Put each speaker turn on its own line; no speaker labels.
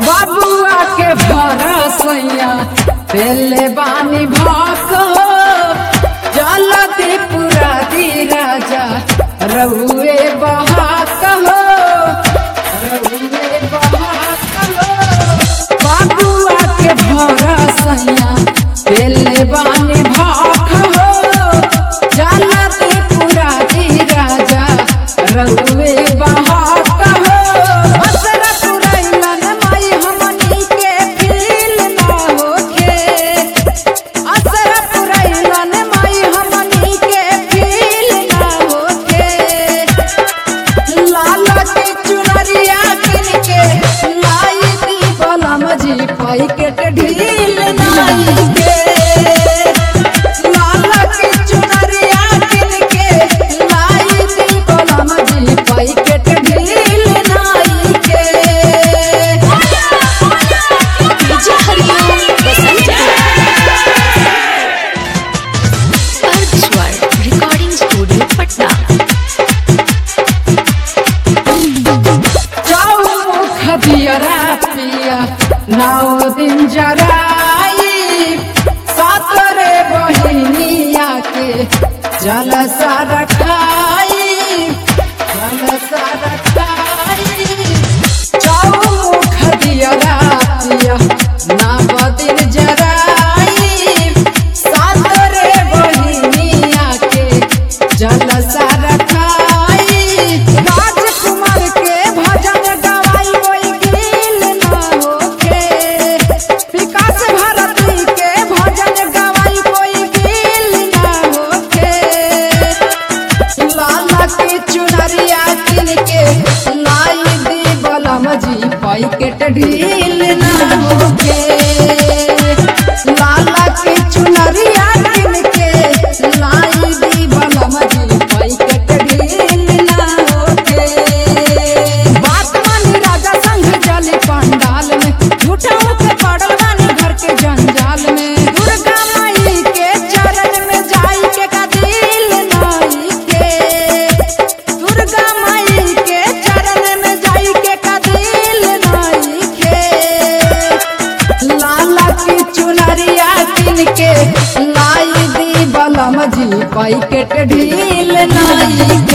बाबुआ के भरसैया पेले बानी भाक जलती पूरा दी राजा रउए बहाक हो रउए बहाक हो बाबुआ के भरसैया पेले बानी भाक हो जलती पूरा दी राजा रउए बहाक हो असरा पुरैलन माई हमनी के फील ना होखे असरा पुरैलन माई हमनी के फील ना होखे लाला के चुनरिया किन के लाई दी बलम जी पैकेट ढील नाई के लाला के चुनरिया किन के लाई दी बलम जी पैकेट ढील नाई के
डीजे हरिओम बसंत अर्धस्वर रिकॉर्डिंग स्टूडियो पटना
चौमुख दियरा पिया नौ दिन जराई सातरे बहिनिया के जल रखाई जल रखाई चौमुख दियरा पिया नौ दिन जराई सातरे बहिनिया के जल रखाई राजकुमार के भजन गवाई कोई गिल ना होके विकास भारती के भजन गवाई कोई गिल ना होके लाला के चुनरिया किन के लाई दी बलम जी पैकेट ढील ना होके लाला के चुनरिया किन के लाई दी बलम जी पैकेट ढील ना होके बात मानी राजा संग जली पंडाल में झूठा के पड़ल बानी घर के जंजाल में दुर्गा माई के चरण में जाई के का दिल नाई के दुर्गा माई के चरण में जाई के का दिल नाई के लाला की चुनरिया किन के लाई दी बलम जी पैकेट ढील नाई के